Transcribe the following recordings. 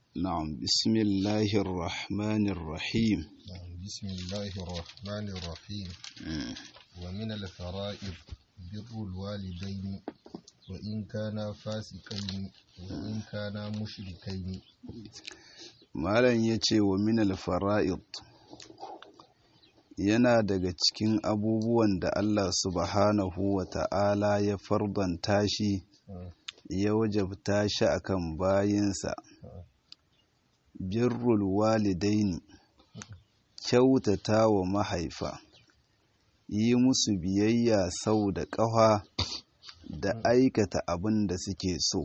نعم بسم الله الرحمن الرحيم بسم الله الرحمن الرحيم ومن الفرائض بر الوالدين وإن كانا فاسقين وإن كانا مشركين malam ya ce wa minal fara'id yana daga cikin abubuwan da Allah subhanahu wa ta'ala ya fardanta shi ya wajabta shi akan bayinsa birrul walidaini kyautata wa mahaifa yi musu biyayya sau da ƙafa da aikata abin da suke so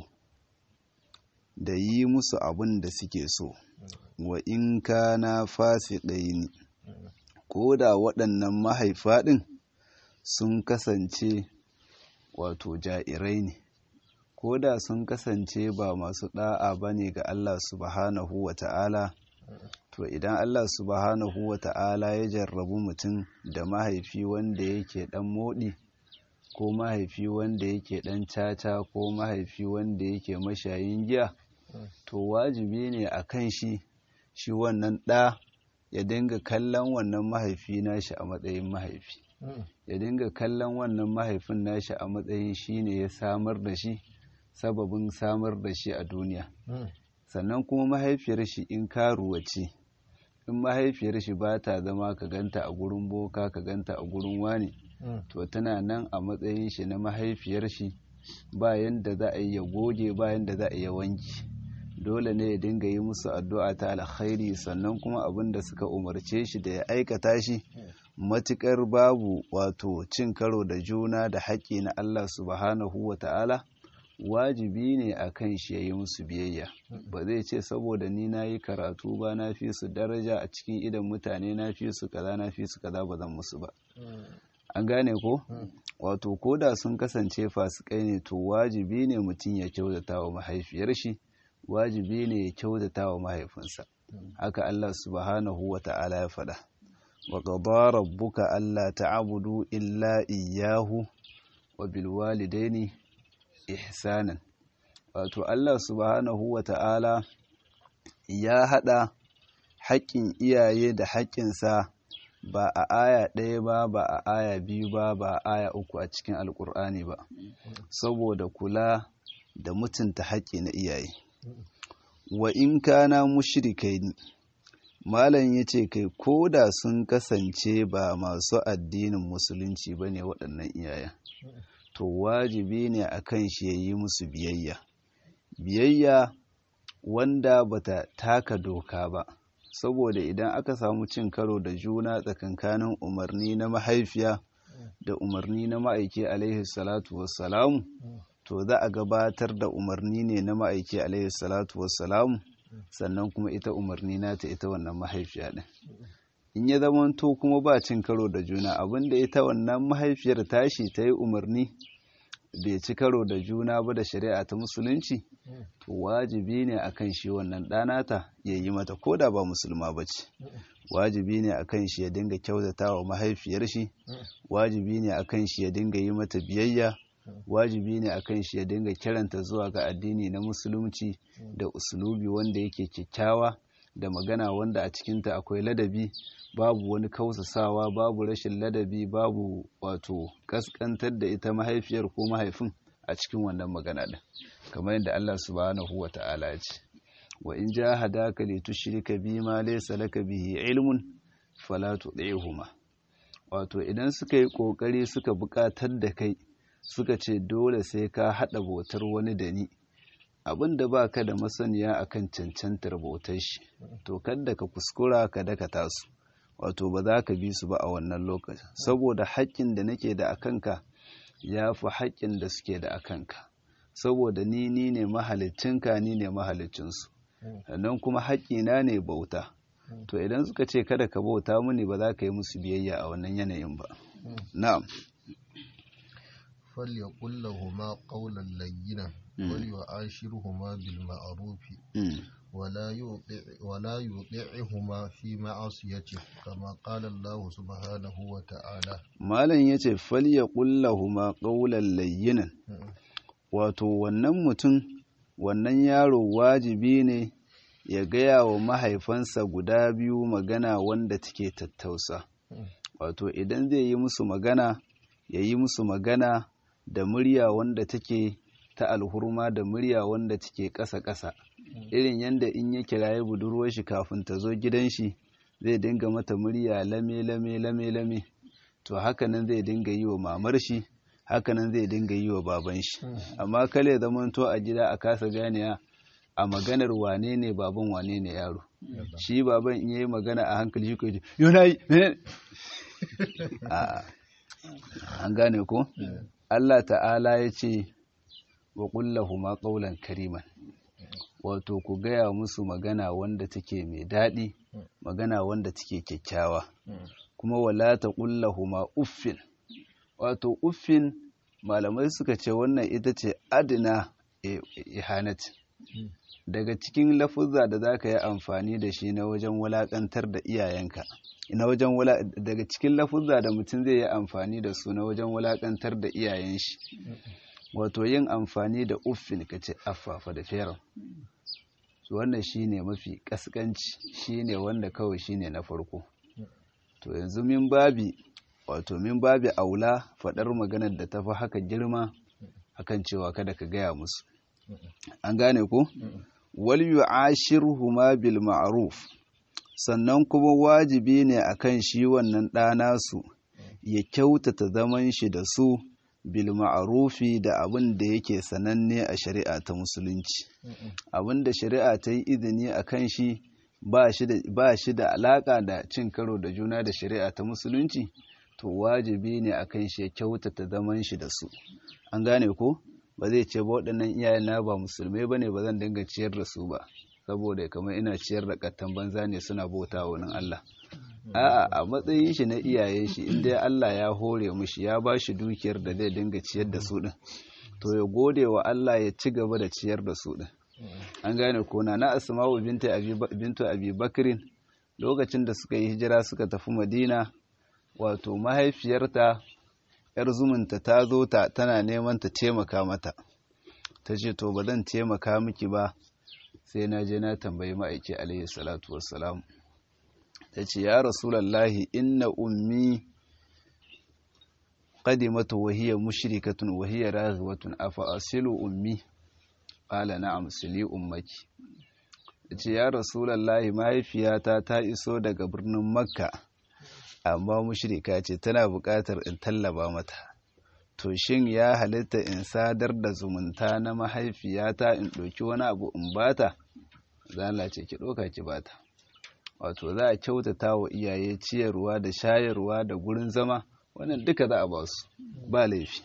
da yi musu abin da suke so wa in kana fasiqaini ko da waɗannan mahaifa ɗin sun kasance wato ja'irai ne ko da sun kasance ba masu ɗa'a ba ne ga Allah subhanahu wa ta'ala to idan Allah subhanahu wa ta'ala ya jarrabu mutum da mahaifi wanda yake ɗan moɗi ko mahaifi wanda yake ɗan caca ko mahaifi wanda yake mashayin giya to wajibi ne a kan shi shi wannan ɗa ya dinga kallon wannan mahaifi nashi a matsayin mahaifi ya dinga kallon wannan mahaifin nashi a matsayin shi ne ya samar da shi sababin samar da shi a duniya sannan kuma mahaifiyar shi in karuwa ce in mahaifiyar shi ba ta zama ka ganta a gurin boka ka ganta a gurin wani to tana nan a matsayin shi na mahaifiyar shi bayan da za a yi ya goge bayan da za a yi wanki dole ne ya dinga yi musu addu'a ta alkhairi sannan kuma abin da suka umarce shi da ya aikata shi matukar babu wato cin karo da juna da haƙƙi na Allah subhanahu wa ta'ala wajibi ne a kan shi ya yi musu biyayya ba zai ce saboda ni na yi karatu ba na fi su daraja a cikin idan mutane na fi su kaza na fi su kaza ba zan musu ba an gane ko wato ko da sun kasance fasikai ne to wajibi ne mutum ya kyautata wa mahaifiyar shi wajibi ne ya kyautata wa mahaifinsa haka Allah subhanahu wa ta'ala ya faɗa wa qada rabbuka alla ta'budu illa iyyahu wa bil walidaini ihsanan wato Allah subhanahu wa ta'ala ya haɗa haƙƙin iyaye da haƙƙinsa ba a aya ɗaya ba ba a aya biyu ba ba a aya uku a cikin alƙur'ani ba saboda kula da mutunta haƙƙi na iyaye wa in kana mushrikai malam ya ce kai ko da sun kasance ba masu addinin musulunci ba ne waɗannan iyayen to wajibi ne a kan shi ya yi musu biyayya biyayya wanda bata taka doka ba saboda idan aka samu cin karo da juna tsakankanin umarni na mahaifiya da umarni na ma'aiki alaihi salatu wassalamu to za a gabatar da umarni ne na ma'aiki alaihi salatu wassalamu sannan kuma ita umarni nata ita wannan mahaifiya ɗin in ya zamanto kuma ba cin karo da juna abinda ita wannan mahaifiyar tashi ta yi umarni bai ci karo da juna ba da shari'a ta musulunci to wajibi ne akan shi wannan ɗanata ya yi mata ko da ba musulma ba ce wajibi ne akan shi ya dinga kyautata wa mahaifiyar shi wajibi ne akan shi ya dinga yi mata biyayya wajibi ne akan shi ya dinga kiranta zuwa ga addini na musulunci da usulubi wanda yake kyakkyawa da magana wanda a cikinta akwai ladabi babu wani kausasawa babu rashin ladabi babu wato kaskantar da ita mahaifiyar ko mahaifin a cikin wannan magana din kamar yadda Allah subhanahu wa ta'ala ya ce wa in jahadaka li tushrika bi ma laysa laka bihi ilmun fala tudihuma wato idan suka yi kokari suka buƙatar da kai suka ce dole sai ka haɗa bautar wani da ni abin da ba ka da masaniya akan cancantar bautar shi to kadda ka kuskura ka daka tasu wato ba za ka bi su ba a wannan lokacin saboda haƙƙin da nake da akanka ya fi haƙƙin da suke da akanka saboda ni ni ne mahalicinka ni ne mahalicinsu sannan kuma haƙƙina ne bauta to idan suka ce kada ka bauta mini ba za ka yi musu biyayya a wannan yanayin ba na'am فليقل لهما قولا لينا وليعاشرهما بالمعروف ولا يطع ولا يطيعهما في معصيته كما قال الله سبحانه وتعالى malam yace falyaqul lahumu qawlan layyinan wato wannan mutum wannan yaro wajibi ne ya gaya wa mahaifansa guda biyu magana wanda take tattausa wato idan zai yi musu magana ya yi musu magana da murya wanda take ta alhurma da murya wanda take ƙasa-ƙasa irin yadda in ya kiraye budurwar shi kafin ta zo gidan shi zai dinga mata murya lame lame lame lame to hakanan zai dinga yi wa mamar shi hakanan zai dinga yi wa baban shi amma kale zamanto a gida a kasa ganiya a maganar wane ne baban wane ne yaro shi baban in yayi magana a hankali shi ko ji yonai an gane ko Allah ta'ala ya ce wa ma qawlan kariman wato ku gaya musu magana wanda take mai daɗi magana wanda take kyakkyawa kuma wala ta ma uffin wato uffin malamai suka ce wannan ita ce adina ihanat daga cikin lafuzza da za ka yi amfani da shi na wajen wulaƙantar da iyayenka na wajen daga cikin lafuzza da mutum zai yi amfani da su na wajen wulaƙantar da iyayen shi wato yin amfani da uffin ka ce affafa da feran wannan shine mafi kaskanci shine wanda kawai shine na farko to yanzu min babi wato min babi aula faɗar maganar da tafi haka girma akan cewa kada ka gaya musu an gane ko wal yu'ashiruhuma bil ma'ruf sannan kuma wajibi ne akan shi wannan ɗana su ya kyautata zaman shi da su bil ma'rufi da abin da yake sananne a shari'a ta musulunci abin da shari'a ta yi izini a kan shi ba shi da alaka da cin karo da juna da shari'a ta musulunci to wajibi ne a kan shi ya kyautata zaman shi da su an gane ko ba zai ce ba waɗannan iyayen na ba musulmai ba ne ba zan dinga ciyar da su ba saboda kamar ina ciyar da kattan banza ne suna bauta wa wani Allah a'a a matsayin shi na iyayen shi inda Allah ya hore mushi ya ba shi dukiyar da zai dinga ciyar da su din to ya gode wa Allah ya ci gaba da ciyar da su din an gane ko na na asma'u binta abi bintu abi bakrin lokacin da suka yi hijira suka tafi madina wato mahaifiyarta yar zumunta ta zo ta tana neman ta taimaka mata ta ce to ba zan taimaka miki ba sai na je na tambayi ma'aiki alaihi salatu wassalam ta ce ya rasulallahi inna ummi qadimatu wa hiya mushrikatun wa hiya raghwatun afa asilu ummi qala na'am sili ummaki ce ya rasulallahi mahaifiyata ta iso daga birnin makka amma mushrika ce tana buƙatar in tallaba mata to shin ya halitta in sadar da zumunta na mahaifiyata in ɗauki wani abu in bata zala ce ki ɗauka ki bata wato za a kyautata wa iyaye ciyarwa da shayarwa da gurin zama wannan duka za a ba su ba laifi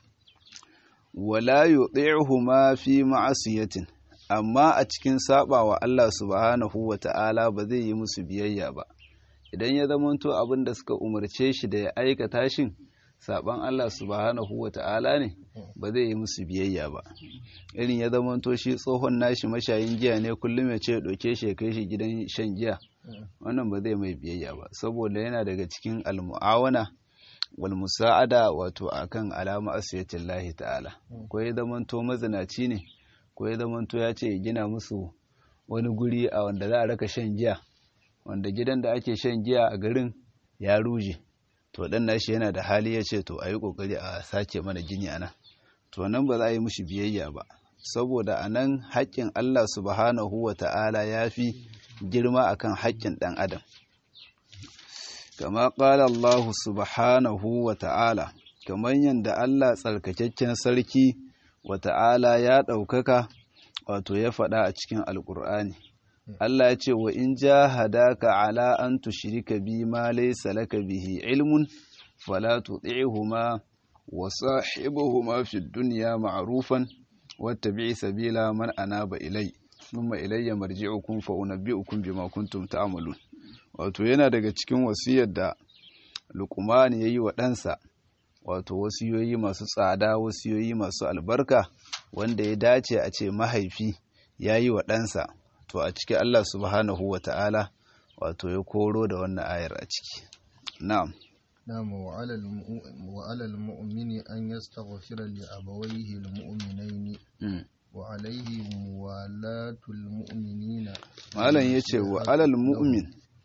wala yuti'uhuma fi ma'asiyatin amma a cikin saba wa Allah subhanahu wa ta'ala ba zai yi musu biyayya ba idan ya zamanto abin da suka umarce shi da ya aikata shin saban Allah subhanahu wa ta'ala ne ba zai yi musu biyayya ba irin ya zamanto shi tsohon nashi mashayin giya ne kullum ya ce ɗauke shi ya kai shi gidan shan giya wannan ba zai mai biyayya ba saboda yana daga cikin almu'awana wal musa'ada wato akan alama asiyatin lahi ta'ala ko ya zamanto mazinaci ne ko ya zamanto ya ce ya gina musu wani guri a wanda za a raka shan giya wanda gidan da ake shan giya a garin ya ruje to dan nashi yana da hali ya ce to a yi kokari a sake mana gini a nan to nan ba za a yi mushi biyayya ba saboda a nan haƙƙin Allah subhanahu wa ta'ala ya fi girma akan haƙƙin ɗan adam kama ƙala Allah subhanahu wa ta'ala kamar yadda Allah tsarkakakken sarki wa ta'ala ya ɗaukaka wato ya faɗa a cikin alƙur'ani Allah ya ce wa in jahadaka ala an tushrika bi ma laysa laka bihi ilmun fala tuti'huma wa sahibuhuma fid dunya ma'rufan wattabi' sabila man anaba ilai thumma ilayya marji'ukum fa unabbi'ukum bima kuntum ta'malun wato yana daga cikin wasiyar da Luqman yayi wa ɗansa wato wasiyoyi masu tsada wasiyoyi masu albarka wanda ya dace a ce mahaifi yayi wa ɗansa to a ciki Allah subhanahu wa ta'ala wato ya koro da wannan ayar a ciki na'am نعم وعلى وعلى المؤمن أن يستغفر لأبويه المؤمنين وعليه موالاة المؤمنين malam yace wa alal mu'min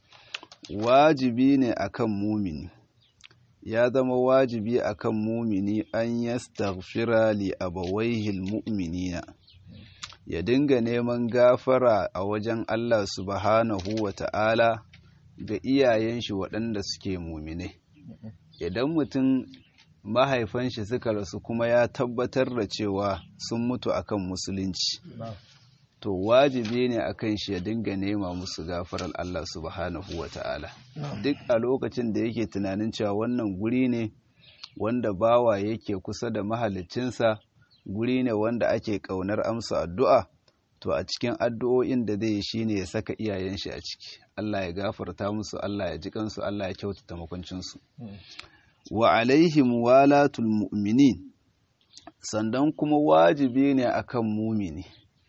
wajibi ne akan mumini ya zama wajibi akan mumini an yastaghfira li abawaihi almu'minina ya dinga neman gafara a wajen Allah subhanahu wa ta'ala ga iyayen shi waɗanda suke mumine idan mutum mahaifan shi suka rasu kuma ya tabbatar da cewa sun mutu akan musulunci to wajibi ne akan shi ya dinga nema musu gafarar Allah subhanahu wa ta'ala duk a lokacin da yake tunanin cewa wannan guri ne wanda bawa yake kusa da mahalicinsa guri ne wanda ake ƙaunar amsa addu'a to a cikin addu'o'in da zai yi shine ya saka iyayen shi a ciki Allah ya gafarta musu Allah ya ji kansu Allah ya kyautata makwancinsu wa alaihim walatul mu'minin sandan kuma wajibi ne akan mumini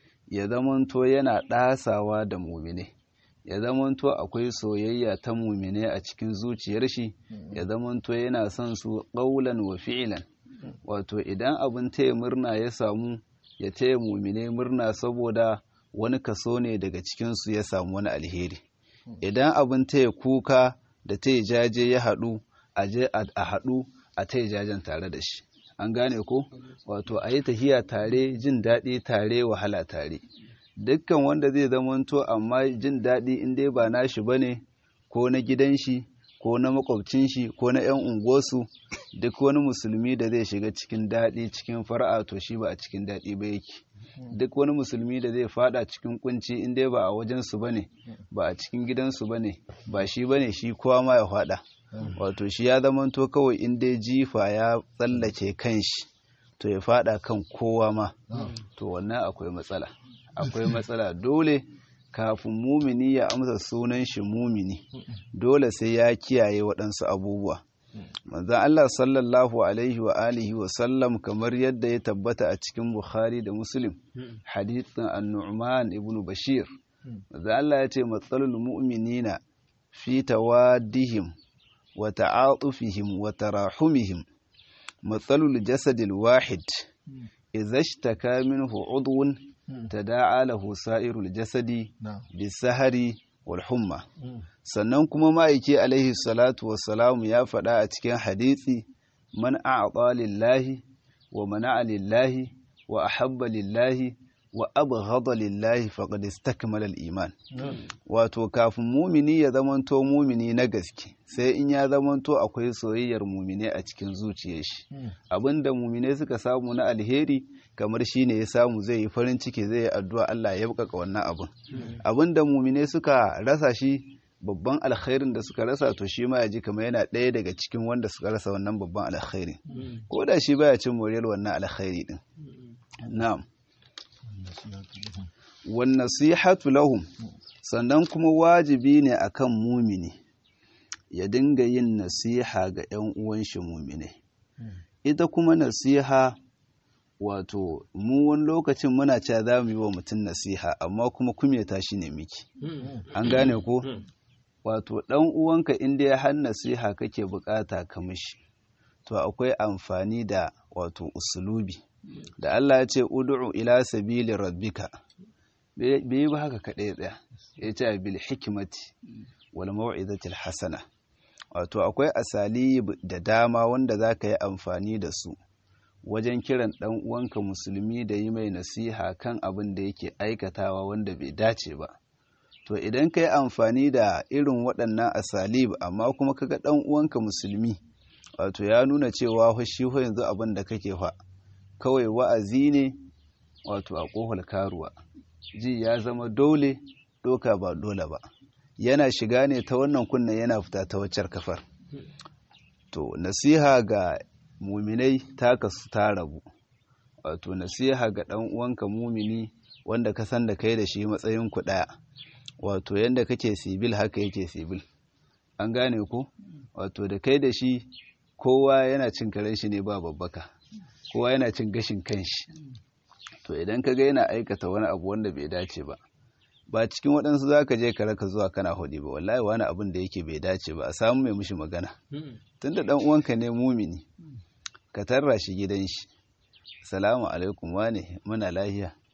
ya zamanto yana ɗasawa da mumine ya zamanto akwai soyayya ta mumine a cikin zuciyar shi ya zamanto yana son su ƙaulan wa fi'ilan wato idan abin taya murna ya samu ya taya mumine murna saboda wani kaso ne daga cikinsu ya samu wani alheri idan abin taya kuka da taya jaje ya haɗu a je a haɗu a taya jajen tare da shi an gane ko wato a yi tahiya tare jin daɗi tare wahala tare dukkan wanda zai zamanto amma jin daɗi in dai ba nashi ba ne ko na gidan shi ko na makwabcin shi ko na 'yan unguwarsu duk wani musulmi da zai shiga cikin daɗi cikin fara'a to shi ba a cikin daɗi ba yake duk wani musulmi da zai fada cikin kunci in dai ba a wajensu ba ne ba a cikin gidansu ba ne ba shi ba ne shi kowa ma ya fada wato shi ya zamanto kawai in dai jifa ya tsallake kan shi to ya fada kan kowa ma to wannan akwai matsala akwai matsala dole kafin mumini ya amsa sunan shi mumini dole sai ya kiyaye waɗansu abubuwa manzan Allah sallallahu alaihi wa alihi wa sallam kamar yadda ya tabbata a cikin Bukhari da Muslim hadithin an-Nu'man ibn Bashir manzan Allah ya ce matsalul mu'minina fi tawaddihim wa ta'atufihim wa tarahumihim matsalul jasadil wahid idza ishtaka minhu udwun tada'a lahu sa'irul jasadi bisahari wal humma sannan kuma ma'aiki alaihi salatu wassalamu ya faɗa a cikin hadisi man a'ata lillahi wa mana'a lillahi wa ahabba lillahi wa abghada lillahi faqad istakmala al-iman wato kafin mumini ya zamanto mumini na gaske sai in ya zamanto akwai soyayyar mumine a cikin zuciyar shi abinda mumine suka samu na alheri kamar shi ne ya samu zai yi farin ciki zai yi addu'a Allah ya bukaka wannan abin abinda mumine suka rasa shi babban alkhairin da suka rasa to shi ma ya ji kamar yana ɗaya daga cikin wanda suka rasa wannan babban alkhairin ko da shi baya cin moriyar wannan alkhairi din na'am wan nasihatu lahum sannan kuma wajibi ne akan mumini ya dinga yin nasiha ga 'yan uwan shi mumine ita kuma nasiha wato mu wani lokacin muna cewa za mu yi wa mutum nasiha amma kuma kumeta shi ne miki an gane ko wato ɗan uwanka inda ya har nasiha kake bukata ka mishi to akwai amfani da wato usulubi da Allah ya ce ud'u ila sabili rabbika bai yi ba haka kaɗai tsaya ya ce bil hikimati wal mau'izatil hasana wato akwai asali da dama wanda za ka yi amfani da su wajen kiran ɗan uwanka musulmi da yi mai nasiha kan abin da yake aikatawa wanda bai dace ba to idan ka yi amfani da irin waɗannan asalib amma kuma kaga ɗan uwanka musulmi wato ya nuna cewa shi yanzu abin da kake fa kawai wa'azi ne wato a ƙofar karuwa ji ya zama dole doka ba dole ba yana shiga ne ta wannan kunna yana fita ta waccar kafar to nasiha ga muminai ta kasu ta rabu wato nasiha ga ɗan uwanka mumini wanda ka san da kai da shi matsayin ku ɗaya wato yanda kake sibil haka yake sibil an gane ko wato da kai da shi kowa yana cin karen shi ne ba babbaka kowa yana cin gashin kanshi to idan ka ga yana aikata wani abu wanda bai dace ba ba cikin waɗansu za ka je ka raka zuwa kana hudi ba wallahi wani abin da yake bai dace ba a samu mai mushi magana tunda ɗan uwanka ne mumini ka tarra shi gidan shi salamu alaikum wane muna lahiya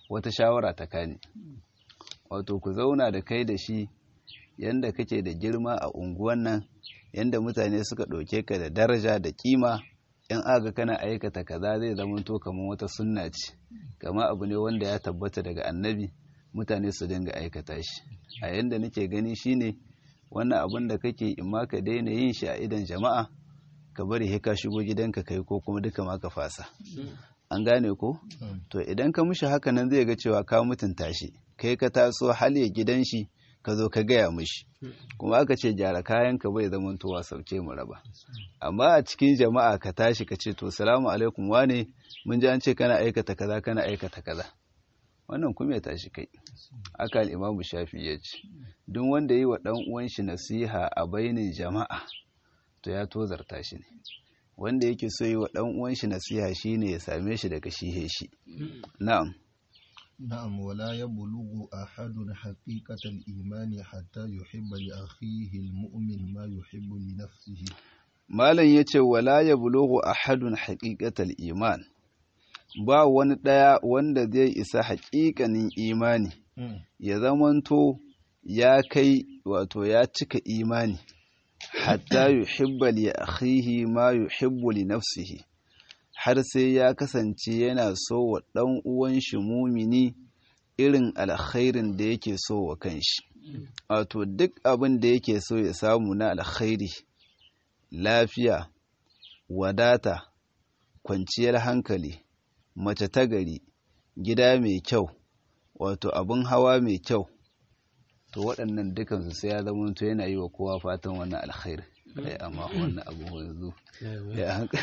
wata shawara ta kani wato ku zauna da kai da shi yanda kake da girma a unguwan nan yanda mutane suka ɗauke ka da daraja da kima in aga kana aikata kaza zai zamanto kamar wata sunna ce kama abu ne wanda ya tabbata daga annabi mutane su dinga aikata shi a yanda nake gani shine wannan abin da kake in ma ka daina yin shi a idan jama'a ka bari he ka shigo gidanka kai ko kuma duka ma ka fasa an gane ko to idan ka mishi haka nan zai ga cewa ka mutunta shi kai ka taso hali gidan shi ka zo ka gaya mishi kuma aka ce gyara kayan ka bai zama towa sauke mu raba amma a cikin jama'a ka tashi ka ce to salamu alaikum wane mun ji an ce kana aikata kaza kana aikata kaza wannan kuma ya tashi kai aka al'imamu shafi ya ce duk wanda yi wa ɗan uwan shi nasiha a bainin jama'a to ya tozarta shi ne wanda yake so yi wa ɗan uwan shi nasiha shine ya same shi daga shi shi na'am نعم ولا يبلغ أحد حقيقة الإيمان حتى يحب لأخيه المؤمن ما يحب لنفسه malam yace wala yablughu ahadun haqiqatal iman ba wani ɗaya wanda zai isa haƙiƙanin imani ya zamanto ya kai wato ya cika imani hatta yuhibba li akhihi ma yuhibbu li nafsihi har sai ya kasance yana so wa ɗan uwan shi mumini irin alkhairin da yake so wa kanshi wato duk abin da yake so ya samu na alkhairi lafiya wadata kwanciyar hankali mace ta gari gida mai kyau wato abin hawa mai kyau to waɗannan dukansu sai ya zama to yana yi wa kowa fatan wannan alkhairi kai amma wannan abu yanzu ya haka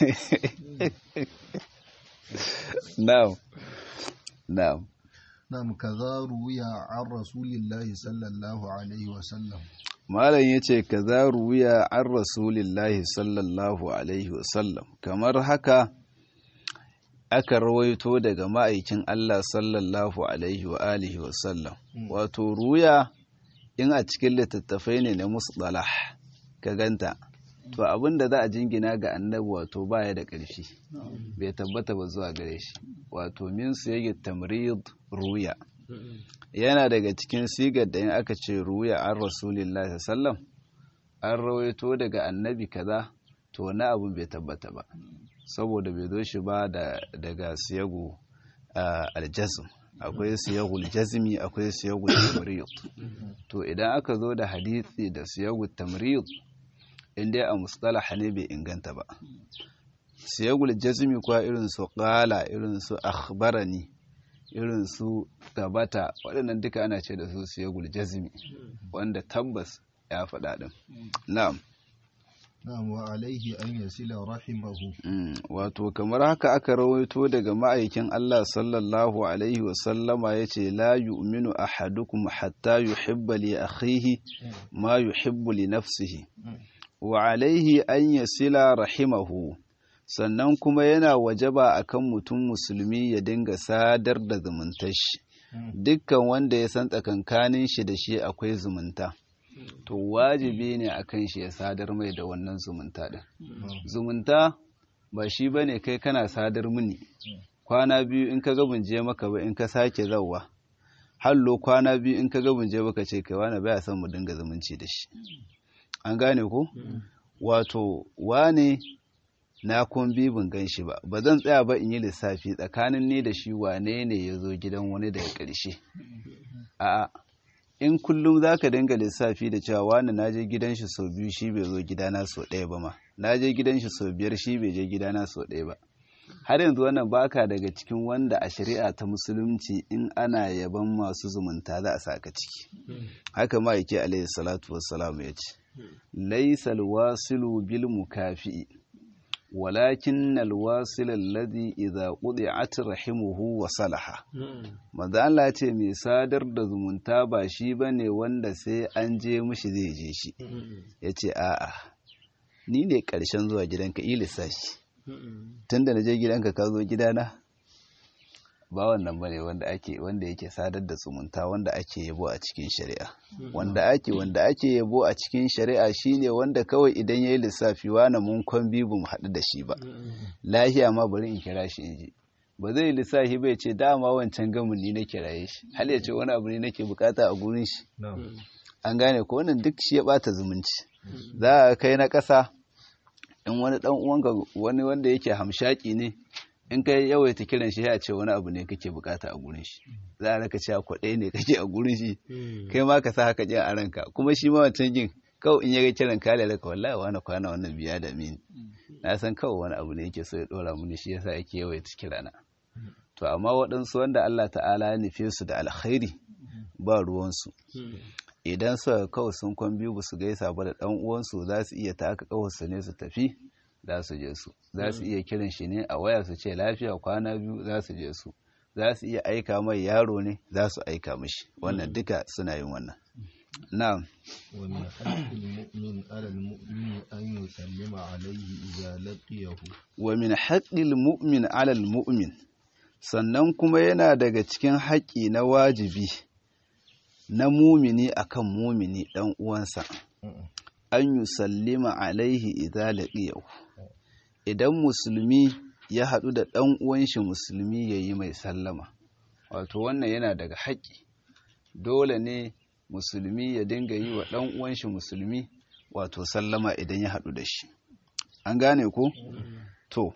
na'am na'am نعم كذا روي عن رسول الله صلى الله عليه وسلم malam yace kaza ruwiya an rasulillahi sallallahu alaihi wasallam kamar haka aka rawaito daga ma'aikin Allah sallallahu alaihi wa alihi wasallam wato ruya in a cikin littattafai ne na musdalah ka ganta to abin da za a jingina ga annabi wato baya da ƙarfi bai tabbata ba zuwa gare shi wato min su yake tamrid ruya yana daga cikin sigar da in aka ce ruya an rasulillahi sallam an rawaito daga annabi kaza to na abin bai tabbata ba saboda bai zo shi ba daga siyagu aljazm akwai siyagul jazmi akwai siyagul tamrid to idan aka zo da hadisi da siyagul tamrid inda a mustalah ne bai inganta ba siyagul jazmi kuwa irin su qala irin su akhbarani irin su gabata waɗannan duka ana ce da su siyagul jazmi wanda tabbas ya faɗa ɗin na'am na'am wa alaihi an yasila rahimahu wato kamar haka aka rawaito daga ma'aikin Allah sallallahu alaihi wa sallama yace la yu'minu ahadukum hatta yuhibba li akhihi ma yuhibbu li nafsihi wa alaihi an yasila rahimahu sannan kuma yana wajaba akan mutum musulmi ya dinga sadar da zumuntar shi dukkan wanda ya san tsakankanin shi da shi akwai zumunta to wajibi ne akan shi ya sadar mai da wannan zumunta din zumunta ba shi bane kai kana sadar mini kwana biyu in ka ga je maka ba in ka sake zauwa hallo kwana biyu in ka ga je baka ce kai wani baya son mu dinga zumunci da shi an gane ko wato wane na kun bibin gan shi ba ba zan tsaya ba in yi lissafi tsakanin ni da shi wane ne ya zo gidan wani daga ƙarshe a'a in kullum za ka dinga lissafi da cewa wani na je gidan shi sau biyu shi bai zo gidana sau ɗaya ba ma na je gidan shi sau biyar shi bai je gidana sau ɗaya ba har yanzu wannan baka daga cikin wanda a shari'a ta musulunci in ana yaban masu zumunta za a saka ciki haka ma yake alaihi salatu wassalam ya ce laisal wasilu bil mukafi'i walakin alwasil alladhi idza qudi'at rahimuhu wa salaha manzo Allah ce mai sadar da zumunta ba shi bane wanda sai an je mishi zai je shi yace a'a ni ne karshen zuwa gidanka ilisa shi tunda na je gidanka ka zo gidana ba wannan bane wanda ake wanda yake sadar da zumunta wanda ake yabo a cikin shari'a wanda ake wanda ake yabo a cikin shari'a shine wanda kawai idan yayi lissafi wani mun kwan bibu mu haɗu da shi ba lahiya ma bari in kira shi inji ba zai lissafi bai ce dama wancan gamin ni nake raye shi hal ya ce wani abu ne nake bukata a gurin shi an gane ko wannan duk shi ya bata zumunci za a kai na ƙasa in wani dan uwanka wani wanda yake hamshaki ne in kai yawaita kiran shi ya ce wani abu ne kake bukata a gurin shi za a raka cewa kwaɗe ne kake a gurin shi kai ma ka sa haka jin a ranka kuma shi ma wancan jin kawai in ya ga kiran ka lalaka wallahi wani kwana wannan biya da mini na san kawai wani abu ne yake so ya dora mini shi yasa yake yawaita kirana to amma waɗansu wanda Allah ta'ala ya nufe su da alkhairi ba ruwansu idan suka kawai sun kwan biyu ba su gaisa ba da ɗan uwansu za su iya taka kawarsu ne su tafi za su je su za su iya kiran shi ne a waya su ce lafiya kwana biyu za su je su za su iya aika mai yaro ne za su aika mishi wannan duka suna yin wannan na'am ومن حق المؤمن على المؤمن أن يسلم عليه إذا لقيه wa min haqqil mu'min 'ala al-mu'min sannan kuma yana daga cikin haƙƙi na wajibi na mumini akan mumini dan uwansa an yusallima alaihi idza laqiyahu idan musulmi ya haɗu da ɗan uwan shi musulmi yayi mai sallama wato wannan yana daga haƙƙi dole ne musulmi ya dinga yi wa ɗan uwan shi musulmi wato sallama idan ya haɗu da shi an gane ko to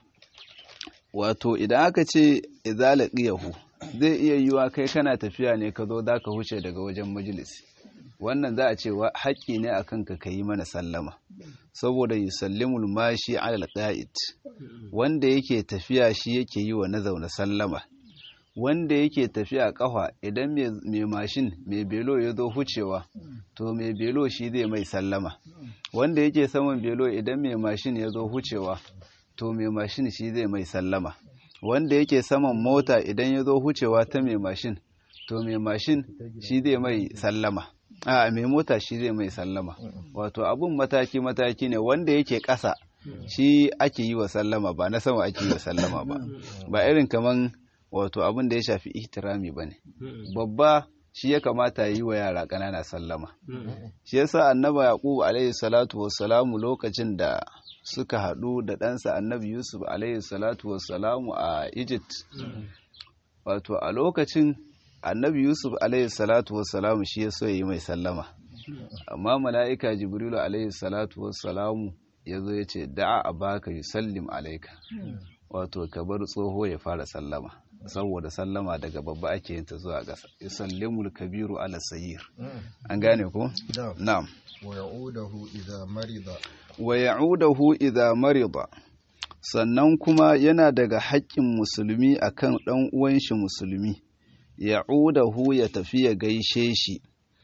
wato idan aka ce idza laqiyahu zai iya yiwa kai kana tafiya ne ka zo za ka huce daga wajen majalisi wannan za a ce haƙƙi ne akan ka yi mana sallama saboda yusallimul mashi alal qa'id wanda yake tafiya shi yake yi wa na zaune sallama wanda yake tafiya kafa idan mai mashin mai belo ya zo hucewa to mai belo shi zai mai sallama wanda yake saman belo idan mai mashin ya zo hucewa to mai mashin shi zai mai sallama wanda yake saman mota idan ya zo hucewa ta mai mashin to mai mashin shi zai mai sallama a mai mota shi zai mai sallama wato abun mataki-mataki ne wanda yake ƙasa shi ake yi wa sallama ba na sama ake yi wa sallama ba ba irin kaman wato abin da ya shafi ihtirami ba ne babba shi ya kamata yi wa yara ƙanana sallama shi yasa annaba yaqub alaihi salatu wassalamu lokacin da suka haɗu da ɗansa annabi yusuf alaihi salatu wassalamu a egypt wato a lokacin annabi yusuf alaihi salatu wassalamu shi ya so yi mai sallama amma mala'ika jibrilu alaihi salatu wassalamu ya zo ya ce da'a a baka yusallim alaika wato ka bar tsoho ya fara sallama saboda sallama daga babba ake yin ta zuwa ƙasa yusallimul kabiru ala sayyir an gane ko na'am wa ya'udahu idza marida wa ya'udahu idza marida sannan kuma yana daga haƙƙin musulmi akan ɗan uwan shi musulmi ya'udahu ya tafi ya gaishe shi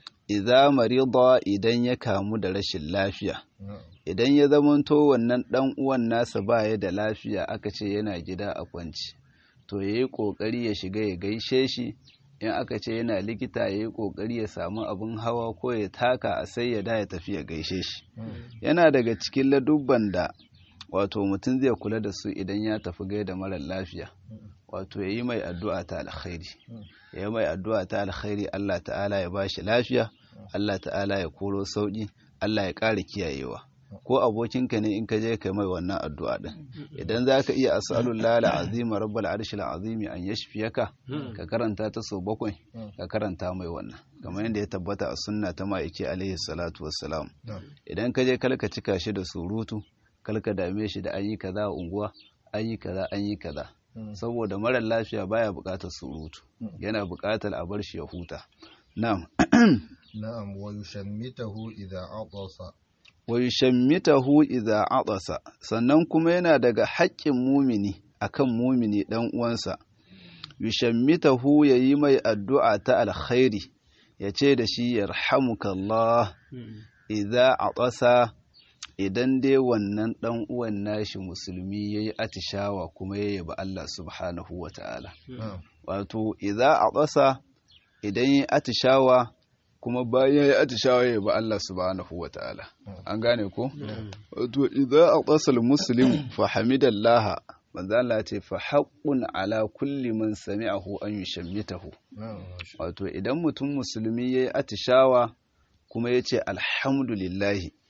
idza marida idan ya kamu da rashin lafiya idan ya zamanto wannan ɗan uwan nasa baya da lafiya aka ce yana gida a kwanci to yayi kokari ya shiga ya gaishe shi in aka ce yana likita yayi kokari ya samu abin hawa ko ya taka a sai ya da ya tafi ya gaishe shi yana daga cikin ladubban da wato mutum zai kula da su idan ya tafi gaida marar lafiya wato ya yi mai addu'a ta alkhairi ya yi mai addu'a ta alkhairi Allah ta'ala ya ba shi lafiya Allah ta'ala ya koro sauƙi Allah ya ƙara kiyayewa ko abokinka ne in ka je ka mai wannan addu'a din idan za ka iya as'alullah al'azima rabbal arshil azimi an yashfiyaka ka karanta ta so bakwai ka karanta mai wannan kamar yadda ya tabbata a sunna ta ma'aiki alaihi salatu wassalam idan ka je kalka cika shi da surutu kalka dame shi da an yi kaza a unguwa an yi kaza an yi kaza saboda marar lafiya baya buƙatar surutu yana buƙatar a bar shi ya huta na'am na'am wa yushammitahu idza atasa wa yushammitahu idza atasa sannan kuma yana daga haƙƙin mumini akan mumini dan uwansa yushammitahu yayi mai addu'a ta alkhairi yace da shi yarhamukallah idza atasa idan dai wannan ɗan uwan nashi musulmi ya yi atishawa kuma ya yaba Allah subhanahu wa ta'ala. Wato, idza a ƙasa idan ya atishawa kuma bayan ya yi atishawa ya yaba Allah subhanahu wa ta'ala. An gane ko? Wato, idza a ƙasar musulmi fa hamidallaha manzo Allah ce fa haqqun ala kulli man sami'ahu an yushammitahu. Wato, idan mutum musulmi ya yi atishawa kuma ya ce alhamdulillahi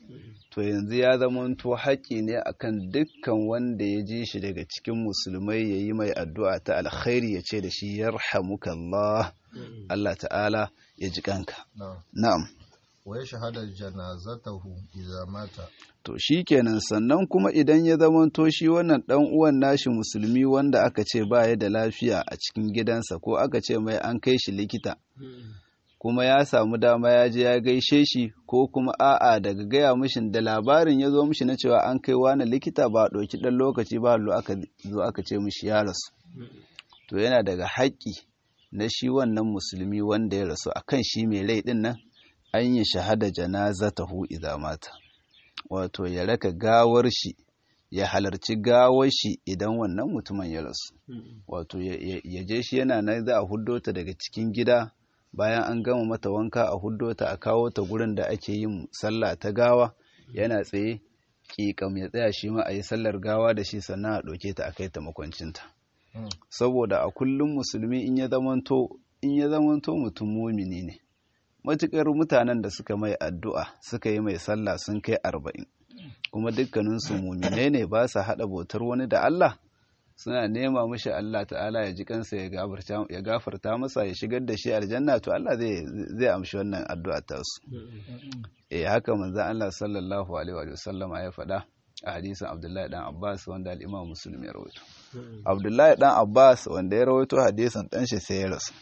to yanzu ya zamanto haƙƙi ne akan dukkan wanda ya ji shi daga cikin musulmai ya yi mai addu'a ta alkhairi ya ce da shi yarhamukallah Allah ta'ala ya ji kanka na'am na'am wa yashhadu janazatahu idza mata to shi kenan sannan kuma idan ya zamanto shi wannan ɗan uwan nashi musulmi wanda aka ce ba ya da lafiya a cikin gidansa ko aka ce mai an kai shi likita kuma ya samu dama ya je ya gaishe shi ko kuma a'a daga gaya mishin da labarin ya zo mishi na cewa an kai wani likita ba a ɗauki ɗan lokaci ba lo aka zo aka ce mishi ya rasu to yana daga haƙƙi na shi wannan musulmi wanda ya rasu akan shi mai rai ɗin nan an yi shahada janazatahu idza mata wato ya raka gawar shi ya halarci gawar shi idan wannan mutumin ya rasu wato ya je shi yana nan za a huddo ta daga cikin gida bayan an gama mata wanka a huddo ta a kawo ta gurin da ake yin sallah ta gawa yana tsaye ƙiƙam ya tsaya shi ma a yi sallar gawa da shi sannan a ɗauke ta a kai ta makwancinta saboda a kullum musulmi in ya zamanto in ya zamanto mutum mumini ne matuƙar mutanen da suka mai addu'a suka yi mai sallah sun kai arba'in kuma dukkaninsu muminai ne ba sa haɗa bautar wani da Allah suna nema mishi Allah ta'ala ya ji kansa ya gafarta masa ya shigar da shi aljanna to Allah zai amshi wannan addu'a ta su eh haka manzon Allah sallallahu alaihi wa sallama ya faɗa a hadisin Abdullahi dan Abbas wanda al-Imam Muslim ya rawaito Abdullahi dan Abbas wanda ya rawaito hadisin dan shi sai ya rasu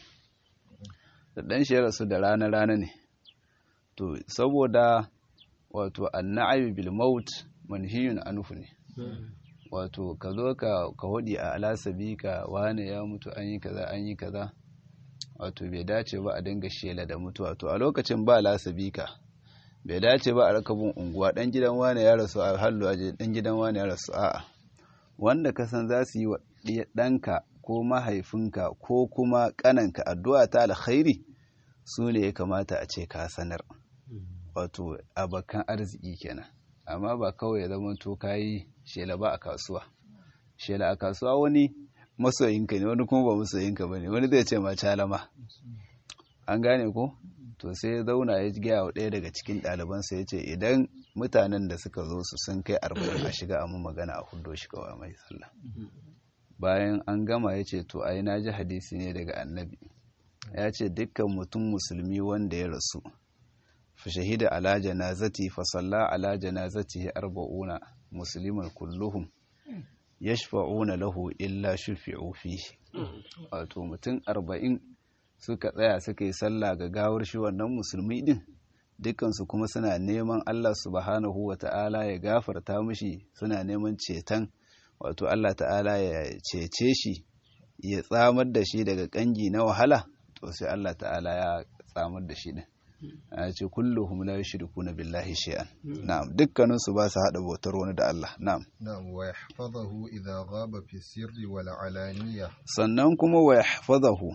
da ɗan shi ya rasu da rana-rana ne to saboda wato annabi bil maut manhiyun anhu ne wato ka zo ka ka hudi a alasabi ka wane ya mutu an yi kaza an yi kaza wato bai dace ba a dinga shela da mutuwa to a lokacin ba alasabi ka bai dace ba a rakabin unguwa dan gidan wane ya rasu a hallu aje dan gidan wane ya rasu a'a wanda ka san za su yi wa ɗanka ko mahaifinka ko kuma ƙananka addu'a ta alkhairi su ne ya kamata a ce ka sanar wato abokan arziki kenan amma ba kawai ya zama to kayi shela ba a kasuwa shela a kasuwa wani masoyinka ne wani kuma ba masoyinka ba ne wani zai ce ma calama an gane ko to sai ya zauna ya gaya wa ɗaya daga cikin ɗalibansa ya ce idan mutanen da suka zo su sun kai arba'in a shiga amma magana a hudo shi kawai mai sallah bayan an gama ya ce to ai na ji hadisi ne daga annabi ya ce dukkan mutum musulmi wanda ya rasu fa shahida ala janazati fa salla ala janazatihi arba'una musliman kulluhum yashfa'una lahu illa shufi'u fihi wato mutum arba'in suka tsaya suka yi sallah ga gawar shi wannan musulmi din dukansu kuma suna neman Allah subhanahu wa ta'ala ya gafarta mishi suna neman ceton wato Allah ta'ala ya cece shi ya tsamar da shi daga kangi na wahala to sai Allah ta'ala ya tsamar da shi din a ce kulluhum la yushrikuna billahi shay'an na'am dukkanin su ba su hada bautar wani da Allah na'am na'am wa yahfazahu idha ghaba fi sirri wal alaniya sannan kuma wa yahfazahu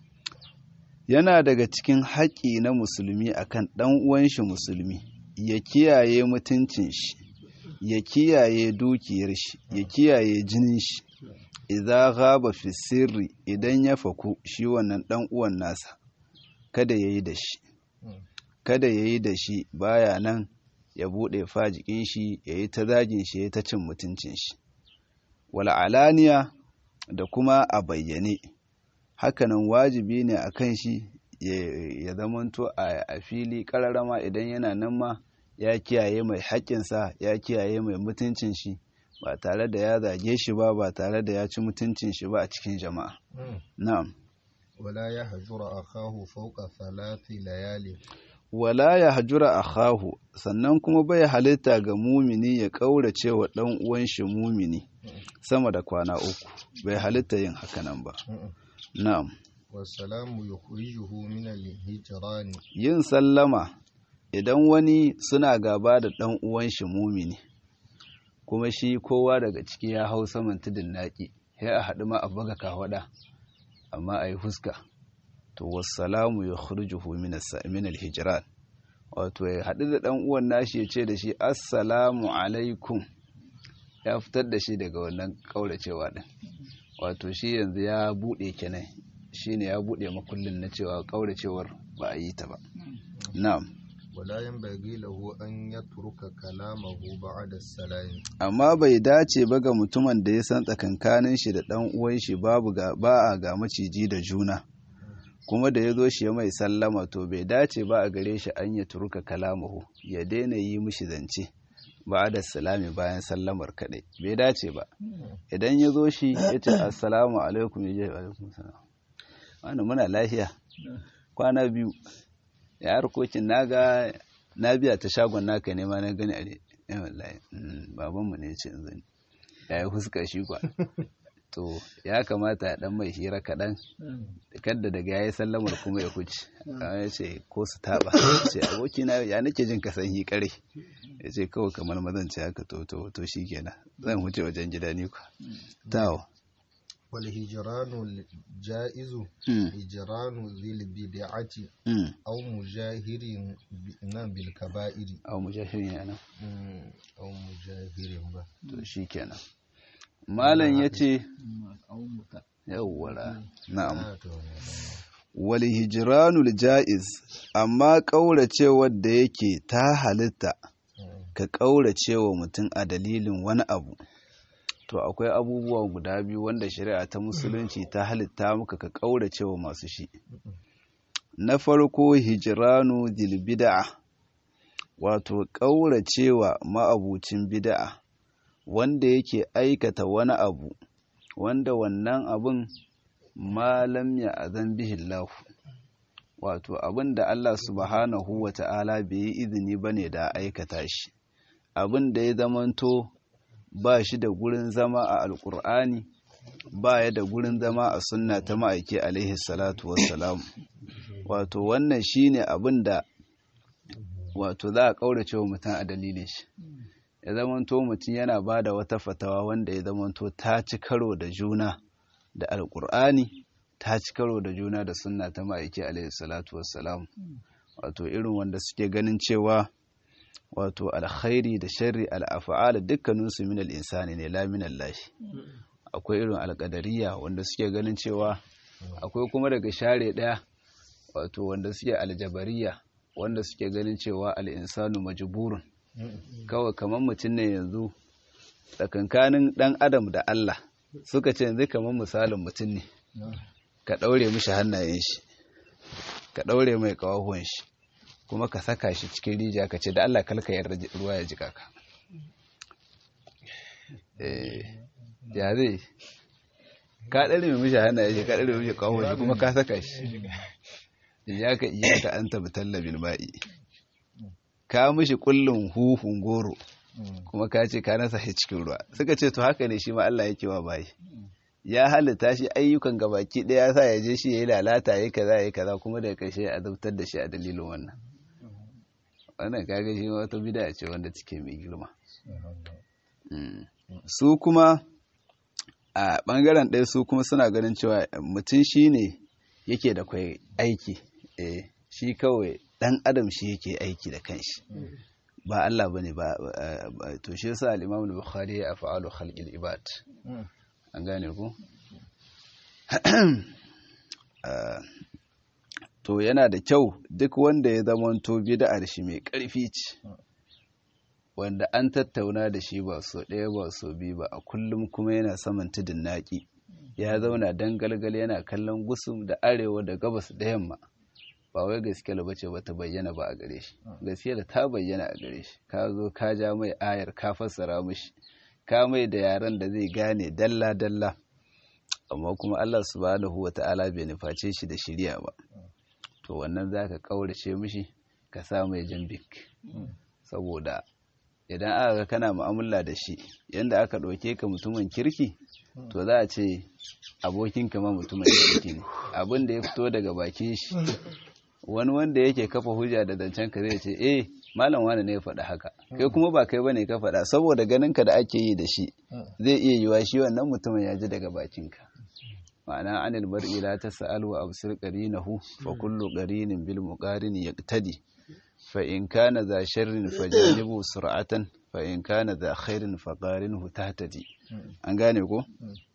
yana daga cikin haƙi na musulmi akan ɗan uwan shi musulmi ya kiyaye mutuncin shi ya kiyaye dukiyar shi ya kiyaye jinin shi idza ghaba fi sirri idan ya faku shi wannan ɗan uwan nasa kada yayi da shi kada yayi da shi baya nan ya bude fajikin shi yayi ta zagin shi yayi ta cin mutuncin shi wala alaniya da kuma a bayyane hakanan wajibi ne a kan shi ya zamanto a fili ƙararrama idan yana nan ma ya kiyaye mai haƙƙinsa ya kiyaye mai mutuncin shi ba tare da ya zage shi ba ba tare da ya ci mutuncin shi ba a cikin jama'a na'am wala ya hajura akahu fawqa thalathi layali wala ya hajura akahu sannan kuma bai halitta ga mumini ya kaurace wa dan uwan shi mumini sama da kwana uku bai halitta yin hakanan ba Na'am. Wasalamu yukhrijuhu min al-hijran. Yin sallama idan wani suna gaba da ɗan uwan shi mumini kuma shi kowa daga ciki ya hau saman tudun naki sai a haɗu ma a buga kawada amma a yi huska to wassalamu yukhrijuhu min al-hijran wato ya haɗu da ɗan uwan nashi ya ce da shi assalamu alaikum ya fitar da shi daga wannan kauracewa ɗin wato shi yanzu ya buɗe kenan shi ne ya buɗe makullin na cewa ƙauracewar ba a yi ta ba na'am ولا ينبغي له أن يترك كلامه بعد السلام amma bai dace ba ga mutumin da ya san tsakankanin shi da ɗan uwan shi babu ga ba a ga maciji da juna kuma da ya zo shi ya mai sallama to bai dace ba a gare shi an ya turuka kalamahu ya daina yi mishi zance ba da salami bayan sallamar kaɗai bai dace ba idan ya zo shi ya ce assalamu alaikum ya je alaikum salam wani muna lafiya kwana biyu ya harkokin naga na biya ta shagon naka ne ma na gani a ne ya wallahi mm, babanmu ne ce zan ya yi huska shi kwa to ya kamata ya dan mai hira kaɗan kadda daga ya yi sallamar kuma ya kuci ya ce ko su taɓa ce abokina ya nake jin kasan hi kare ya ce kawai kamar mazan ce haka to to to shi kenan zan wuce wajen gida ni kwa tawo والهجران الجائز Mm. هجران ذي البدعة mm. أو مجاهر ب- نعم بالكبائر a mujahirin yana Mm, أو مجاهر با to shi kenan malam ya ce yawwara na'am Ah, to, wal hijranul ja'iz amma ƙauracewar da yake ta halitta mm, ka ƙauracewa mutum a dalilin wani abu to akwai abubuwa guda biyu wanda shari'a ta musulunci ta halitta maka ka ƙauracewa masu shi na farko hijranu dil bid'a wato ƙauracewa ma'abucin bid'a wanda yake aikata wani abu wanda wannan abun malam ya azan bihillahu wato abin da Allah subhanahu wa ta'ala bai yi izini ba ne da aikata shi abin da ya zamanto ba shi da gurin zama a alkur'ani ba ya da gurin zama a sunna ta ma'aiki alaihi salatu wassalam wato wannan shi ne abin da wato za a ƙaurace wa mutum a dalilin shi ya zamanto mutum yana ba da wata fatawa wanda ya zamanto ta ci karo da juna da alkur'ani ta ci karo da juna da sunna ta ma'aiki alaihi salatu wassalam wato irin wanda suke ganin cewa wato alkhairi da sharri al'afa'ala dukkaninsu min al'insani ne la min Allah akwai irin alƙadariya wanda suke ganin cewa akwai kuma daga share ɗaya wato wanda suke aljabariya wanda suke ganin cewa al'insanu majburun mm, kawai kamar mutum ne yanzu tsakankanin ɗan adam da Allah suka ce yanzu kamar misalin mutum ne mm, ka ɗaure mishi hannayen shi ka ɗaure mai ƙawahuwan shi kuma ka saka shi cikin rijiya ka ce da Allah kalka yarda ji- ruwa ya jika ka Eh, ya zai ka ɗaure mai mishi hannayen shi ka ɗaure mishi ƙawahuwan shi kuma ka saka shi ya ka iya ka an tabi tallabin ba'i ka mishi kullum huhun goro mm, kuma ka ce ka nasa shi cikin ruwa suka ce to haka ne shi ma Allah yake wa bayi ya halitta shi ayyukan gabaki ɗaya ya sa ya je shi ya yi lalata ya kaza ya kaza kuma daga ƙarshe ya azabtar da shi a dalilin wannan wannan kaga shi ma wata bida ce wanda take mai girma Mm. su kuma a ɓangaren ɗaya su kuma suna ganin cewa mutum shi ne yake da kwai aiki eh shi kawai ɗan adam shi yake aiki da kanshi ba Allah bane ba ba- ba- to shi yasa al-Imam al-Bukhari ya fa'alu khalqil ibad mm, an gane ku Ah, to yana da kyau duk wanda ya zamanto bid'ar shi mai ƙarfi ce wanda an tattauna da shi ba so ɗaya ba so biyu ba a kullum kuma yana saman tudun naƙi ya zauna dangalgal yana kallon gusum da arewa da gabas da yamma ba wai gaskiya ba ce ba ta bayyana ba a gare shi gaskiya da ta bayyana a gare shi ka zo ka ja mai ayar ka fassara mishi ka mai da yaren da zai gane dalla dalla amma kuma Allah subhanahu wata'ala bai nuface shi da shirya ba to wannan zaka kaurace mishi ka sa mai jambik saboda idan aka ga kana mu'amala da shi yanda aka ɗauke ka mutumin kirki to za a ce abokinka ma mutumin kirki ne abin da ya fito daga bakin shi wani wanda yake kafa hujja da zancen ka zai ce eh malam wani ne ya faɗa haka kai kuma ba kai bane ka faɗa saboda ganin ka da ake yi da shi zai iya yiwa shi wannan mutumin ya ji daga bakinka ma'ana anil mar'i la tas'al wa absir qarinahu fa kullu qarinin bil muqarin yaqtadi fa in kana za sharrin fajanibu sur'atan fa in kana za khairin fa qarinhu tahtadi an gane ko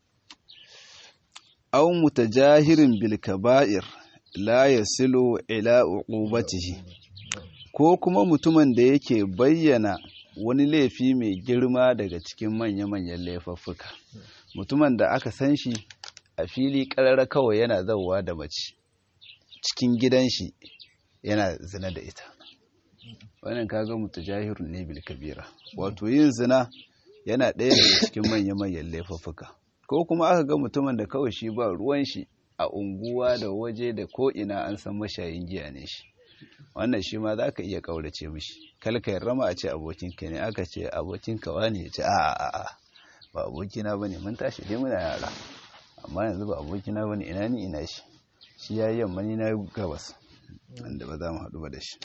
aw mutajahirin bil kaba'ir la yasilu ila uqubatihi ko kuma mutumin da yake bayyana wani laifi mai girma daga cikin manya-manyan laifuffuka mutumin da aka san shi a fili ƙarara kawai yana zauwa da mace cikin gidan shi yana zina da ita wannan kaga mutajahirun ne bil kabira wato yin zina yana ɗaya daga cikin manya-manyan laifuffuka ko kuma aka ga mutumin da kawai shi ba ruwan shi a unguwa da waje da ko ina an san mashayin giya ne shi wannan shi ma za ka iya ƙaurace mishi kalka rama a ce abokinka ne aka ce abokinka wani ya ce a a a ba abokina bane mun tashi dai muna yara amma yanzu ba abokina bane ina ni ina shi shi ya yi yamma ni na gabas wanda ba za mu haɗu ba da shi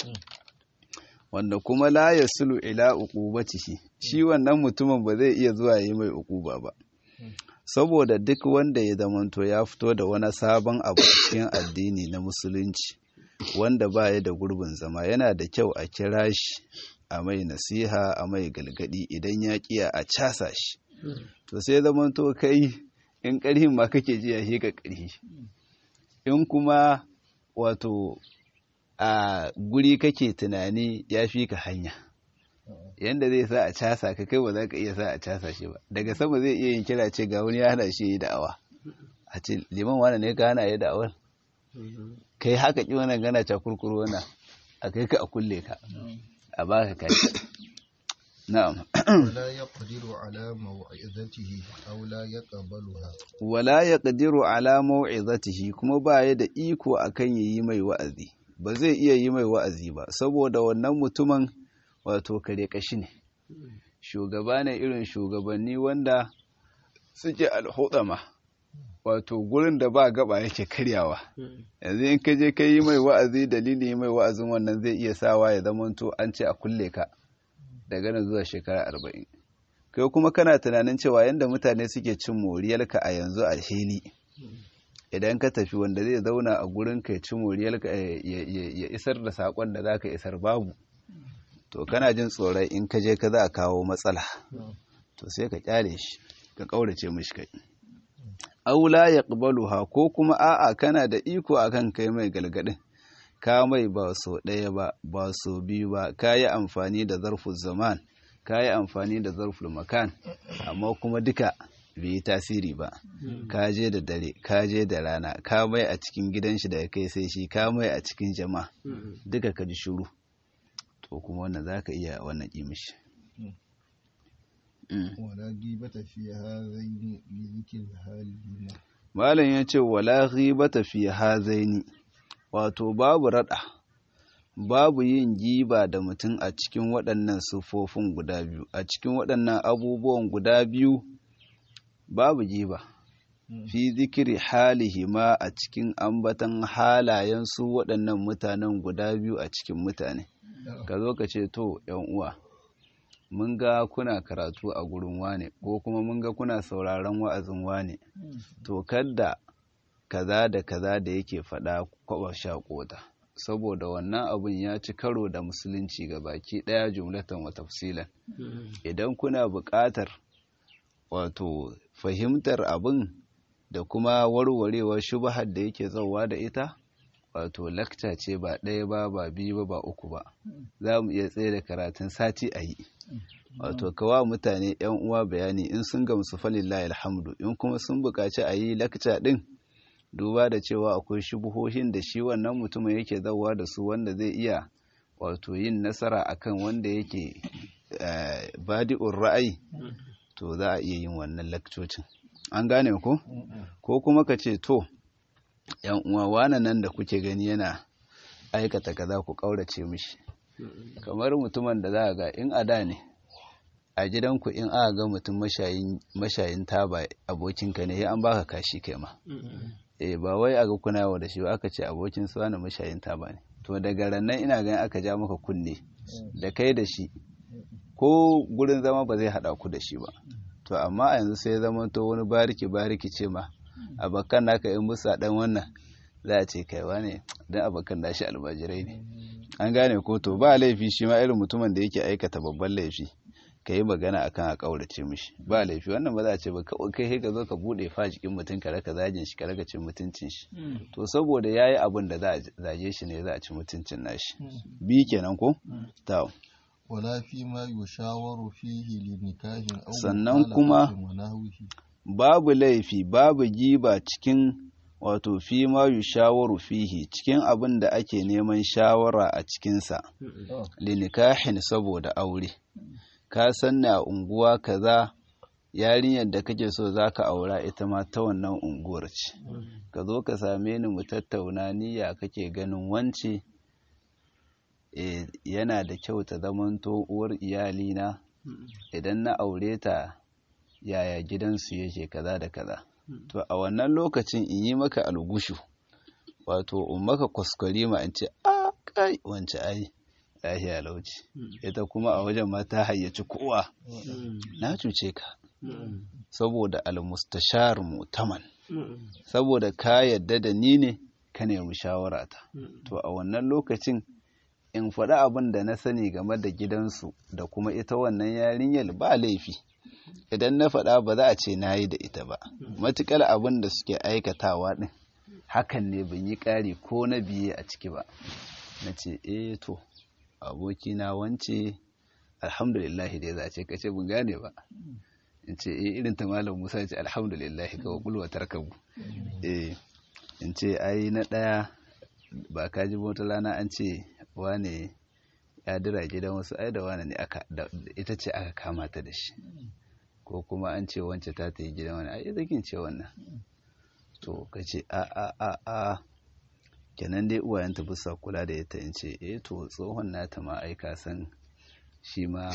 wanda kuma la ya sulu ila uqubatihi shi wannan mutumin ba zai iya zuwa yi mai uquba ba saboda duk wanda ya zamanto ya fito da wani sabon abu cikin addini na musulunci wanda ba ya da gurbin zama yana da kyau a kira shi a mai nasiha a mai galgadi idan ya kiya a casa shi to sai zamanto kai in ƙarhin ma kake ji ya ka ƙarhi in kuma wato a guri kake tunani ya fi ka hanya yanda zai sa a casa ka kai ba za ka iya sa a casa shi ba daga sama zai iya yin kira ce ga wani ya hana shi yi da'awa a ce liman wani ne ka hana yi da'awar kai haka ki wannan gana ta kurkuru wannan a kai ka a kulle ka a baka kai na'am ولا يقدر على موعظته أو لا يقبلها wala yaqdiru ala mau'izatihi kuma ba ya da iko akan yayi mai wa'azi ba zai iya yi mai wa'azi ba saboda wannan mutumin wato kare kashi ne shugaba ne irin shugabanni wanda suke alhudama wato gurin da ba gaba yake karyawa yanzu in ka je ka yi mai wa'azi dalili mai wa'azin wannan zai iya sawa ya zamanto an ce a kulle ka daga nan zuwa shekara arba'in kai kuma kana tunanin cewa yadda mutane suke cin moriyarka a yanzu a hili idan ka tafi wanda zai zauna a gurin ka ya ci moriyarka ya isar da saƙon da za ka isar babu to kana jin tsoron in ka je ka za a kawo matsala to sai ka kyale shi ka ƙaurace mishi kai aula ya ha ko kuma a'a kana da iko akan kai mai galgadin ka mai ba so ɗaya ba ba so biyu ba ka yi amfani da zarfin zaman ka yi amfani da zarfin makan amma kuma duka bai yi tasiri ba ka je da dare ka je da rana ka mai a cikin gidan shi daga kai sai shi ka mai a cikin jama'a duka ka ji shuru to kuma wannan za ka iya wannan ƙimishi ولا غيبة في هذين لذكر حالهما malam ya ce wala ghibata fi hazaini wato babu rada babu yin giba da mutum a cikin waɗannan siffofin guda biyu a cikin waɗannan abubuwan guda biyu babu giba fi zikiri halihi ma a cikin ambatan halayen su waɗannan mutanen guda biyu a cikin mutane ka zo ka ce to yan uwa mun ga kuna karatu a gurin wane ko kuma mun ga kuna sauraron wa'azin wane to kadda kaza da kaza da yake faɗa kwaba shaƙota saboda wannan abun ya ci karo da musulunci ga baki ɗaya jumlatan wa tafsilan idan kuna buƙatar wato fahimtar abin da kuma warwarewar shubahar da yake zauwa da ita wato lakca ce ba ɗaya ba ba biyu ba ba uku ba za mu iya tsaye da karatun sati a yi wato kawa mutane yan uwa bayani in sun gamsu falillahi alhamdu in kuma sun buƙaci a yi lakca ɗin duba da cewa akwai shubuhohin da shi wannan mutumin yake zauwa da su wanda zai iya wato yin nasara akan wanda yake badi'ur ra'ayi to za a iya yin wannan lakcocin an gane ko ko kuma ka ce to yan uwa wane nan da kuke gani yana aikata kaza ku kaurace mishi kamar mutumin da za ga in a da ne a gidanku in aka ga mutum mashayin taba abokinka ne ya an baka kashi kai ma eh ba wai aga kuna yawa da shi ba aka ce abokin su wani mashayin taba ne to daga rannan ina ganin aka ja maka kunne da kai da shi ko gurin zama ba zai hada ku da shi ba to amma a yanzu sai zama to wani bariki bariki ce ma abokan naka in musa dan wannan za a ce kaiwa ne dan abokan nashi almajirai ne an gane ko to ba laifi shi ma irin mutumin da yake aikata babban laifi ka yi magana akan a ƙaurace mishi ba laifi wannan ba za a ce ba kawai kai ka zo ka buɗe fa jikin mutum ka raka zagin shi ka raka cin mutuncin shi to saboda ya yi abin da za a zage shi ne za a ci mutuncin nashi bi kenan ko ta wala fi ma yushawaru fihi li nikahin aw Sannan kuma- mukhalafatin wa nahwihi. babu laifi babu giba cikin wato fi ma yushawaru fihi cikin abin da ake neman shawara a cikinsa linikahin saboda aure ka san a unguwa kaza yarinyar da kake so za ka aura ita ma ta wannan unguwar ce ka zo ka same ni mu tattauna niyya kake ganin wance e, yana da kyau ta zamanto uwar iyalina idan na aure ta yaya gidansu yake kaza da kaza to a wannan lokacin in yi maka algushu wato in maka kwaskwari ma in ce a kai wance ai lahiya lauci ita kuma a wajen ma ta hayyaci kowa na cuce ka saboda almustashar mutaman saboda ka yadda da ni ne ka nemi shawarata to a wannan lokacin in faɗi abin da na sani game da gidansu da kuma ita wannan yarinyar ba laifi idan na faɗa ba za a ce na yi da ita ba matuƙar abin da suke aikatawa ɗin hakan ne ban yi ƙari ko na biye a ciki ba na ce eh to abokina wance alhamdulillah dai za a ce ka ce bin gane ba in ce eh irin ta malam musa ya ce alhamdulillah ga wakulwa tarkabu eh in ce ai na ɗaya ba ka ji wata rana an ce wane ya dira gidan wasu ai da wane ne aka ita ce aka kama ta da shi ko kuma an ce wance ta ta yi gidan wani ai zakin ce wannan to ka ce a a a a kenan dai uwayenta bisa kula da ita in ce eh to tsohon nata ma ai ka san shi ma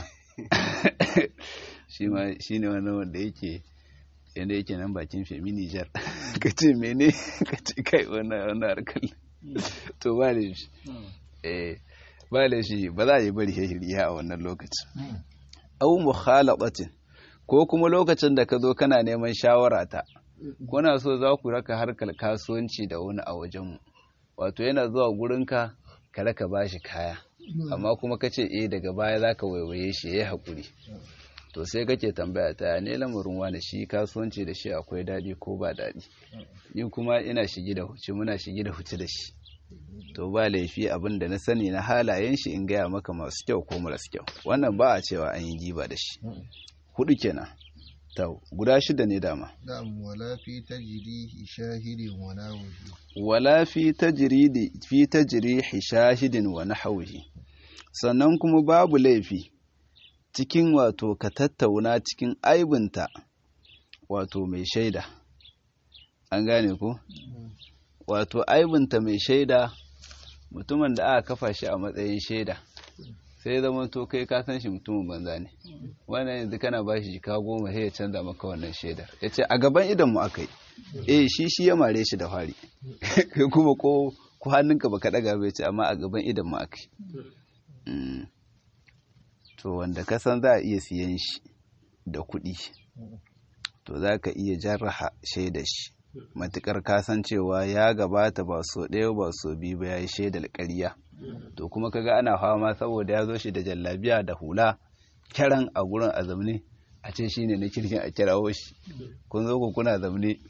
shi ma shi ne wani wanda yake yadda yake nan bakin femi nijar ka ce mene ka ce kai wannan harkar to ba da shi eh ba da shi ba za a yi bari shiriya a wannan lokacin au mukhalabatin ko kuma lokacin da ka zo kana neman shawara ta kuna so za ku raka harkar kasuwanci da wani a wajenmu wato yana zuwa gurinka ka raka bashi kaya amma kuma ka ce eh daga baya za ka waiwaye shi ya yi haƙuri to sai kake tambaya ta ne lamarin wani shi kasuwanci da shi akwai daɗi ko ba daɗi ni kuma ina shigi da huci muna shigi da huci da shi to ba laifi abin da na sani na halayen shi in gaya maka masu kyau ko maras kyau wannan ba a cewa an yi giba da shi hudu kenan ta guda shida ne dama Na'am wala fi tajrihi shahidin wa nawihi. wala fi tajridi fi tajrihi shahidin wa nahwihi sannan kuma babu laifi cikin wato ka tattauna cikin aibinta wato mai shaida an gane ko wato aibinta mai shaida mutumin da aka kafa shi a matsayin shaida sai zama to kai ka san shi mutumin banza ne wannan yanzu kana ba shi jika goma sai ya canza maka wannan shaidar ya ce a gaban idan mu aka yi eh shi shi ya mare shi da fari kai kuma ko ko hannunka baka daga bai ce amma a gaban idan mu aka yi to wanda ka san za a iya siyan shi da kuɗi to za ka iya jarraha shaidar shi matukar kasancewa ya gabata ba so ɗaya ba so biyu ba ya yi shaidar ƙarya to kuma kaga ana fama saboda ya zo shi da jallabiya da hula kiran a gurin a zamne a ce shine na kirkin a kirawo shi kun zo ku kuna zamne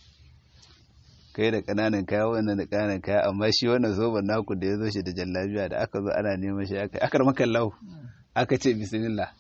kai da ƙananan kaya wannan da ƙananan kaya amma shi wannan zoben naku da ya zo shi da jallabiya da aka zo ana neman shi aka akar maka lau aka ce bismillah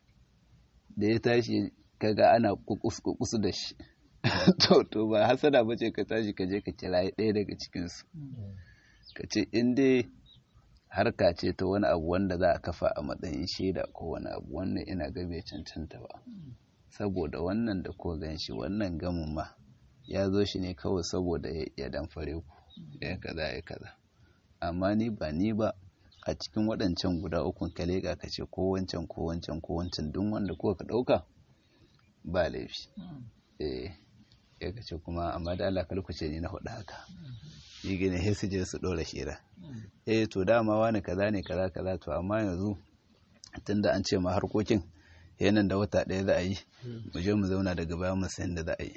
da ya tashi kaga ana kukus da shi to to ba hasada bace ka tashi ka je ka kira ɗaya daga cikinsu ka ce in dai harka ce ta wani abu wanda za a kafa a matsayin shaida ko wani abu wannan ina ga bai cancanta ba saboda wannan da ko gan shi wannan gamin ma ya zo shi ne kawai saboda ya damfare ku ya kaza ya kaza amma ni ba ni ba a cikin waɗancan guda ukun ka leƙa ka ce ko wancan ko wancan ko wancan duk wanda ko ka ɗauka ba laifi eh ya kace kuma amma da Allah kalkuce ni na hudu haka yi gane sai su je su ɗora shira eh to dama wani kaza ne kaza kaza to amma yanzu tunda an ce ma harkokin yanan da wata ɗaya za a yi mu je mu zauna daga baya mu san da za a yi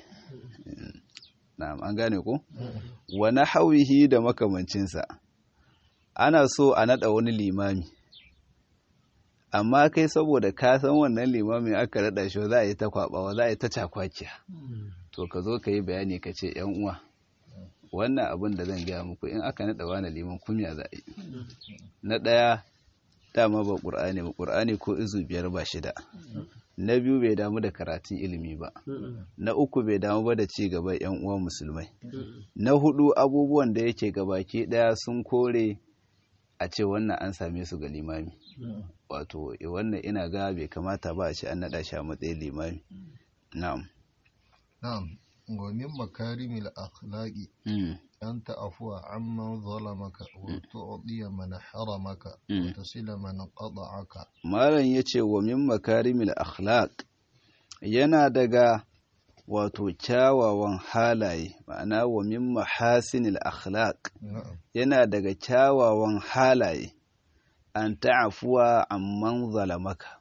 na'am an gane ko wa hawihi da makamancinsa ana so a nada wani limami amma kai saboda ka san wannan limamin aka rada shi za a yi ta kwabawa za a yi ta cakwakiya to ka zo ka yi bayani ka ce yan uwa wannan abin da zan gaya muku in aka naɗa wani liman kumya za a yi na ɗaya dama ba ƙur'ani ba ƙur'ani ko izu biyar ba shida na biyu bai damu da karatun ilimi ba na uku bai damu ba da ci gaban yan uwa musulmai na hudu abubuwan da yake gabaki ɗaya sun kore a ce wannan an same su ga limami wato wannan ina ga bai kamata ba a ce an naɗa shi a matsayin limami na'am na'am wa min makarimil akhlaqi an ta'afuwa amman zalamaka wa tu'diya man haramaka wa tasila man qata'aka malam yace wa min makarimil akhlaq yana daga wato kyawawan halaye ma'ana wa min mahasinil akhlaq yana daga kyawawan halaye an ta'afuwa amman zalamaka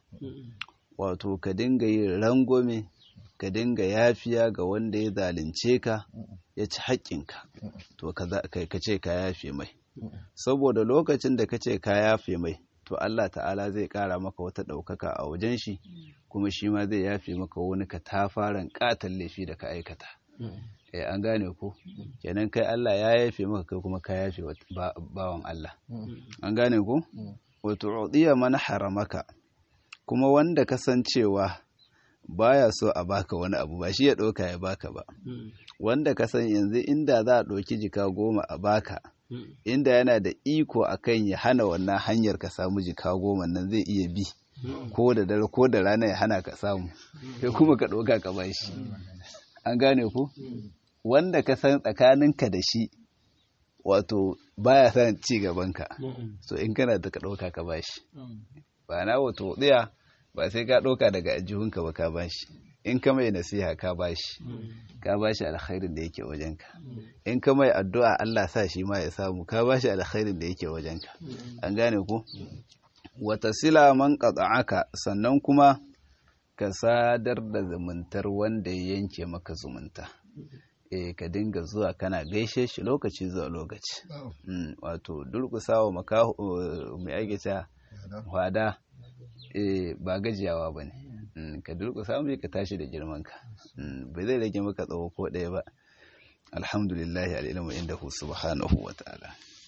wato ka dinga yin rangwame ka dinga yafiya ga wanda ya zalunce ka ya ci haƙƙinka to ka ce ka yafe mai saboda lokacin da ka ce ka yafe mai to Allah ta'ala zai ƙara maka wata ɗaukaka a wajen shi kuma shi ma zai yafe maka wani ka tafaran ƙatan laifi da ka aikata eh an gane ko kenan kai Allah ya yafe maka kai kuma ka yafe bawan Allah an gane ko wato udiya man haramaka kuma wanda kasancewa baya so a baka wani abu ba shi ya ɗauka ya baka ba wanda ka san yanzu inda za a ɗauki jika goma a baka inda yana da iko akan ya hana wannan hanyar ka samu jika goma nan zai iya bi ko da dare ko da rana ya hana ka samu sai kuma ka ɗauka ka bashi an gane ku wanda ka san tsakaninka da shi wato baya son ci gabanka so in kana da ka ɗauka ka bashi ba na wato tsaya ba sai ka ɗauka daga ajihunka ba ka bashi in ka mai nasiha ka bashi ka bashi alkhairin da yake wajenka in ka mai addu'a Allah sa shi ma ya samu ka bashi alkhairin da yake wajenka an gane ku wata sila man qata'aka sannan kuma ka sadar da zumuntar wanda ya yanke maka zumunta eh ka dinga zuwa kana gaishe shi lokaci zuwa lokaci wato durƙusawa makaho mai ake ta wada ba gajiyawa ba ne ka durƙusa mai ka tashi da girmanka bai zai rage maka tsawo ko ɗaya ba alhamdulillahi al'ilmu inda subhanahu wa ta'ala